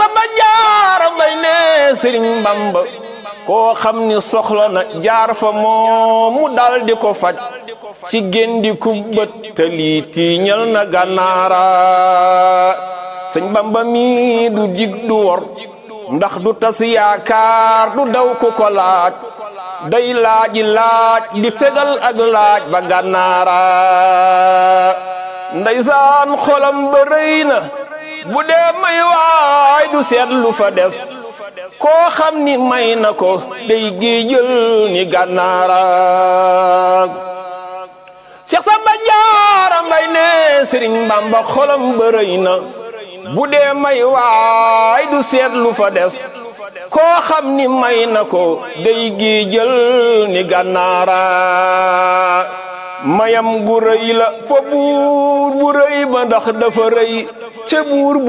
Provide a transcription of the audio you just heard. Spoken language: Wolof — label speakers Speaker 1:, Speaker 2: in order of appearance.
Speaker 1: Samba Jaara Mbay ne Sëriñ Bamba koo xam ni soxla na jaar fa moom mu dal di ko faj ci géndi ku bët te lii tiiñal na gànnaara sëñ Bamba mi du dig du wor ndax du tas yaakaar du daw ku ko laaj day laaji laaj di fegal ak laaj ba gànnaara ndeysaan xolam ba rëy na bu dee may waay du seet lu fa des koo xam ni may na ko day géejël ni gànnaara Cheikh Samba Jaara Mbay ne Sëriñ Bamba xolam ba rëy na bu dee may waay du seet lu fa des koo xam ni may na ko day géejël ni gànnaara mayam gu rëy la fa buur bu rëy ba ndax dafa rëy ca buur